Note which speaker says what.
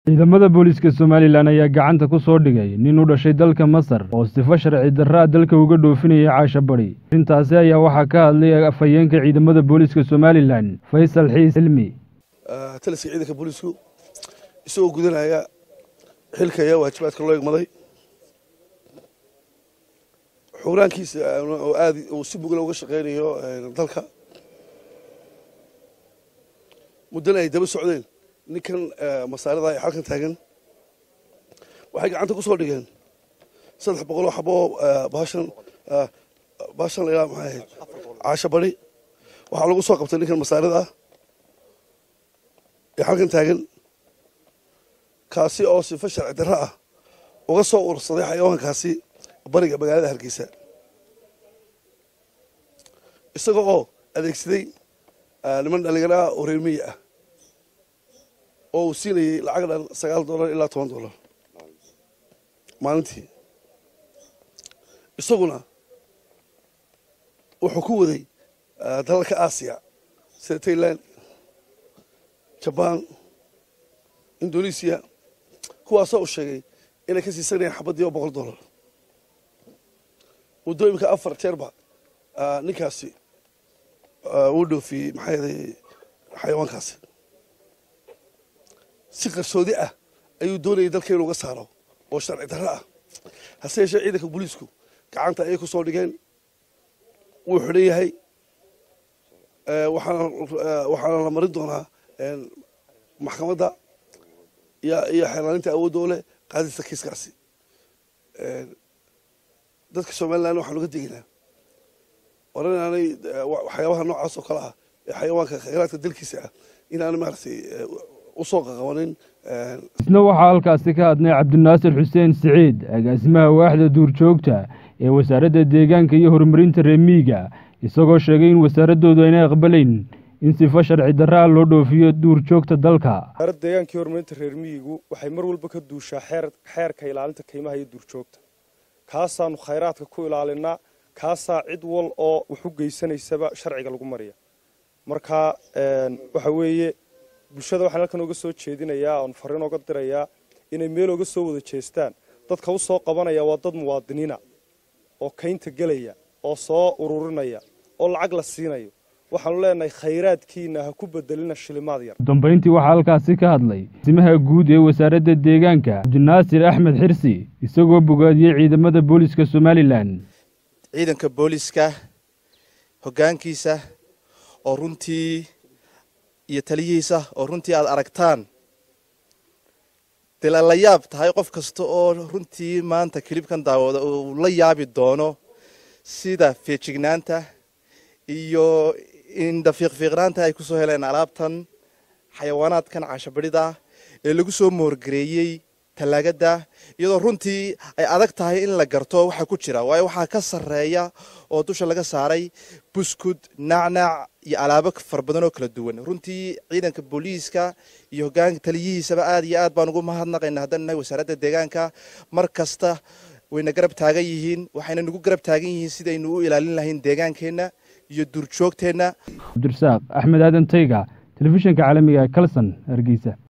Speaker 1: ciidamada booliiska somalilan ayaa gacanta ku soo dhigay nin u dhashay dalka masar oo sifo sharci darraa dalka uga dhoofinayay caasha bari arrintaasi ayaa waxaa ka hadlay afhayeenka ciidamada booliiska somalilan faysal xiis cilmi
Speaker 2: taliska ciidanka booliisku isagoo gudanaya xilka ayaa waajibaadka loo egmaday xuraankiisa oo aad uu si mugla uga shaqeynayo dalka muddana ay daba socdeen ninkan masaarada ee halkan taagan waxay gacanta ku soo dhigeen saddex boqol oo xabo baashan baashan la yidhaha maxay ahayd caasho bari waxaa lagu soo qabtay ninkan masaarada ah ee halkan taagan kaasi oo sifo sharci darro ah uga soo urursaday xayawaankaasi bariga magaalada hargeysa isaga oo adeegsaday niman dhalinyaro ah oo reer miyi ah oo uu siinayay lacag dhan sagaal dollar ilaa toban dollar maalintii isaguna wuxuu ku waday dalalka aasiya sida tailand jabaan indonesiya kuwaasoo uu sheegay inay ka siisanayaan xabadii oo boqol dollar muddooyinka afar jeerba ninkaasi uu dhoofiyey maxaa yeelay xayawaankaasi si qarsoodi ah ayuu doonayay dalka inuu uga saaro oo sharci darro ah hase yeeshee ciidanka booliisku gacanta ayay ku soo dhigeen wuu xidhan yahay waxaana la marin doonaa maxkamadda iyo xeelaaninta awoodda oo leh qaadista kiiskaasi dadka somalilan waxaan uga degaynaa oran inaanay waxyaabaha noocaas oo kale ah ee xayawaanka khayraadka dalkiisa ah inaanay maaragtay usoo qaqabanin
Speaker 1: isna waxaa halkaasi ka hadnay cabdinaasir xuseen siciid agaasimaha waaxda duurjoogta ee wasaaradda deegaanka iyo horumarinta reemiyiga isagoo sheegay in wasaaraddoodu aynay aqbalayn in sifo sharci darraa loo dhoofiyo duurjoogta dalka
Speaker 3: wasaaradda deegaanka iyo horumarinta reer miyigu waxay mar walba ka duushaa xeerka ilaalinta kaymaha iyo duurjoogta kaasaanu khayraadka ku ilaalinaa kaasaa cid wal oo wax u geysanaysaba sharciga lagu mariya marka waxa weeye bulshada waxaan halkan oga soo jeedinayaa oon fariin oga dirayaa inay meel oga soo wada jeestaan dadka u soo qabanaya waa dad muwaadiniina oo kaynta gelaya oo soo ururinaya oo lacag la siinayo waxaanu leenahay khayraadkiina ha ku bedelina shilimaad yar
Speaker 1: udambayntii waxaa halkaasi ka hadlay simaha guud ee wasaaradda deegaanka cabdinaasir axmed xirsi isagoo bogaadiyey ciidamada booliiska somalilan
Speaker 4: ciidanka booliiska hoggaankiisa oo runtii iyo taliyihiisa oo runtii aada aragtaan dee la yaab tahay qof kasta oo runtii maanta kilibkan daawada uu la yaabi doono sida feejignaanta iyo indhafiiqfiiqnaanta ay ku soo heleen alaabtan xayawaanaadkan caashabadhida ee lagu soo moorgareeyey tallaagada iyadoo runtii ay adag tahay in la garto waxa ku jira waayo waxaa ka sarreeya oo dusha laga saaray buskud nacnac iyo alaabo fara badan oo kala duwan runtii ciidanka booliiska iyo hogaanka taliyihiisaba aad iyo aad baan ugu mahadnaqayna haddaan nahay wasaaradda deegaanka mar kasta wayna garab taagan yihiin waxayna nagu garab taagan yihiin sidaynu u ilaalin lahayn deegaankeenna iyo duurjoogteenna
Speaker 1: cabdirasaaq axmed aadan tayga telefishinka caalamiga kalson hargeysa